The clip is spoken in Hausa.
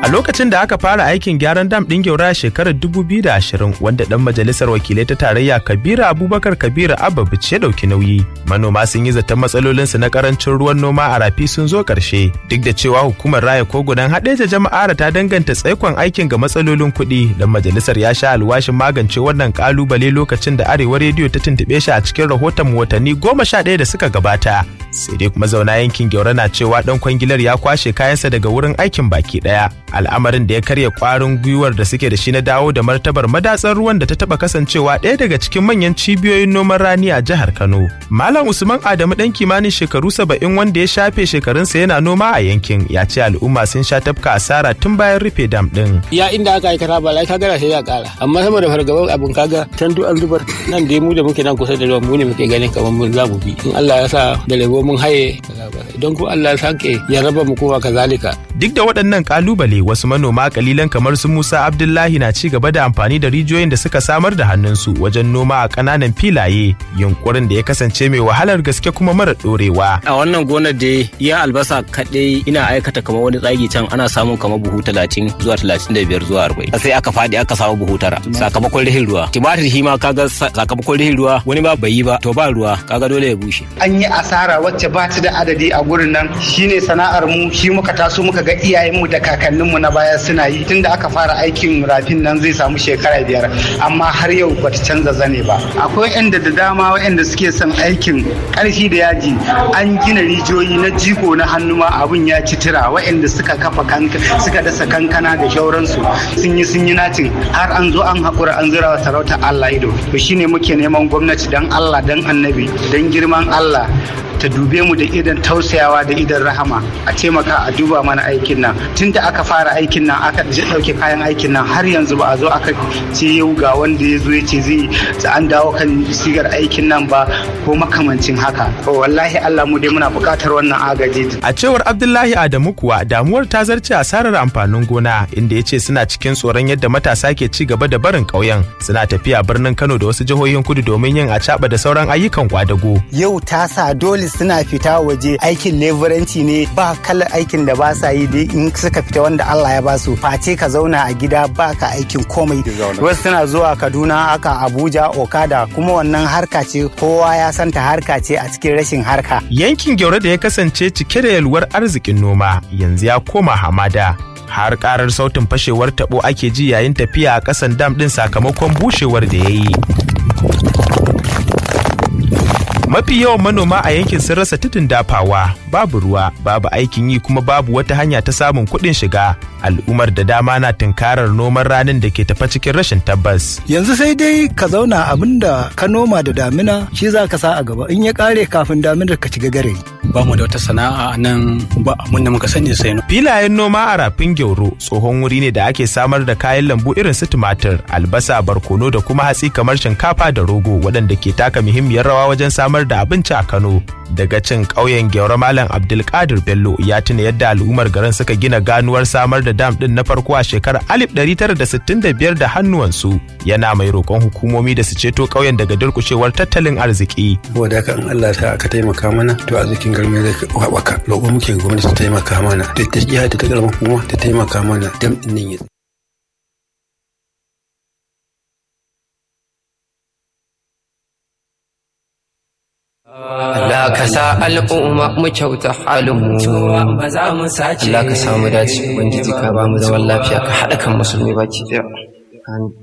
A lokacin da aka fara aikin gyaran dam ɗin Gyaura a shekarar 2020 wanda ɗan majalisar wakilai ta tarayya Kabiru Abubakar Kabiru Ababic ya ɗauki nauyi. Manoma sun yi zaton matsalolinsu na karancin ruwan noma a rafi sun zo ƙarshe. Duk da cewa hukumar raya kogunan haɗeja jama'ar ta danganta tsaikon aikin ga matsalolin kuɗi. Dan majalisar ya sha alwashin magance wannan ƙalubale lokacin da Arewa rediyo ta tuntuɓe shi a cikin rahoton watanni goma sha ɗaya da suka gabata. Sai dai kuma zauna yankin Gyaura na cewa ɗan kwangilar ya kwashe kayansa daga wurin aikin baki ɗaya. al'amarin da ya karya kwarin gwiwar da suke da shi na dawo da martabar madatsar ruwan da ta taba kasancewa ɗaya daga cikin manyan cibiyoyin noman rani a jihar Kano. Malam Usman Adamu ɗan kimanin shekaru saba'in wanda ya shafe shekarunsa yana noma a yankin ya ce al'umma sun sha tafka asara tun bayan rufe dam ɗin. Ya inda aka aikata ba lai kaga sai ya kara amma sama da fargaban abun kaga can duk an zubar nan dai mu da muke nan kusa da ruwan mu ne muke ganin kamar mun za mu bi in Allah ya sa da lebo mun haye don ko Allah ya sake ya raba mu kuma kazalika. Duk da waɗannan kalubale wasu manoma kalilan kamar su Musa Abdullahi na ci gaba da amfani da rijiyoyin da suka samar da hannunsu wajen noma a ƙananan filaye yunkurin da ya kasance mai wahalar gaske kuma mara ɗorewa. A wannan gonar da ya albasa kaɗai ina aikata kamar wani tsagi can ana samun kamar buhu talatin zuwa talatin da biyar zuwa arba'in. Sai aka faɗi aka samu buhu tara sakamakon rihin ruwa. Timatir shi ma kaga sakamakon rihin ruwa wani ba bai yi ba to ba ruwa kaga dole ya bushe. An yi asara wacce ba ta da adadi a gurin nan shine sana'ar mu shi muka taso muka ga iyayenmu da kakanninmu na baya suna yi tunda aka fara aikin rafin nan zai samu shekara biyar amma har yau bata canza zane ba akwai yanda da dama waɗanda suke son aikin ƙarfi da yaji an gina rijiyoyi na jiko na hannu ma abun ya ci tira waɗanda suka kafa suka dasa kankana da shauransu sun yi sun yi natin har an zo an haƙura an zura wa sarauta Allah ido to shine muke neman gwamnati dan Allah dan annabi dan girman Allah ta dube mu da idan tausayawa da idan rahama a taimaka a duba mana aikin nan tun da aka fara aikin nan aka ɗauke kayan aikin nan har yanzu ba a zo aka ce yau ga wanda ya zo ya ce zai an dawo kan sigar aikin nan ba ko makamancin haka wallahi Allah mu dai muna buƙatar wannan agaji a cewar Abdullahi Adamu kuwa damuwar ta zarce asarar amfanin gona inda ya ce suna cikin tsoron yadda matasa ke ci gaba da barin ƙauyen suna tafiya birnin Kano da wasu jihohin kudu domin yin acaɓa da sauran ayyukan kwadago yau ta sa dole suna fita waje aikin leburanci ne ba kalar aikin da ba sa yi in suka fita wanda Allah ya ba su face ka zauna a gida ba ka aikin komai wasu suna zuwa Kaduna aka Abuja Okada kuma wannan harka ce kowa ya santa harka ce a cikin rashin harka yankin Gyaure da ya kasance cike da yalwar arzikin noma yanzu ya koma hamada har karar sautin fashewar tabo ake ji yayin tafiya a kasan dam din sakamakon bushewar da ya yi mafi yawan manoma a yankin sun rasa tudun dafawa babu ruwa babu aikin yi kuma babu wata hanya ta samun kuɗin shiga al'ummar da dama na tunkarar noman ranin da ke tafa cikin rashin tabbas yanzu sai dai ka zauna abin da ka noma da damina shi za ka sa a gaba in ya kare kafin daminar ka shiga gare ba mu da wata sana'a nan ba abin da muka sani sai filayen noma a rafin gyauro tsohon wuri ne da ake samar da kayan lambu irin su tumatir albasa barkono da kuma hatsi kamar shinkafa da rogo waɗanda ke taka muhimmiyar rawa wajen samar da abinci a kano daga cin ƙauyen gyauro malam abdulkadir bello ya tuna yadda al'ummar garin suka gina ganuwar samar da dam din na farko a shekarar 1965 da hannuwansu yana mai roƙon hukumomi da su ceto ƙauyen daga durƙushewar tattalin arziki. Wadda haka in Allah ta aka taimaka mana to arzikin garmi zai haɓaka. Roƙon muke gwamnati ta taimaka mana da ta jiha da ta garma kuma ta taimaka mana dam ɗin nan ya Allah ka sa al'umma mu kyauta halin mu Allah ka samu dace ubangiji ka ba mu zaman lafiya ka haɗa kan musulmi baki ɗaya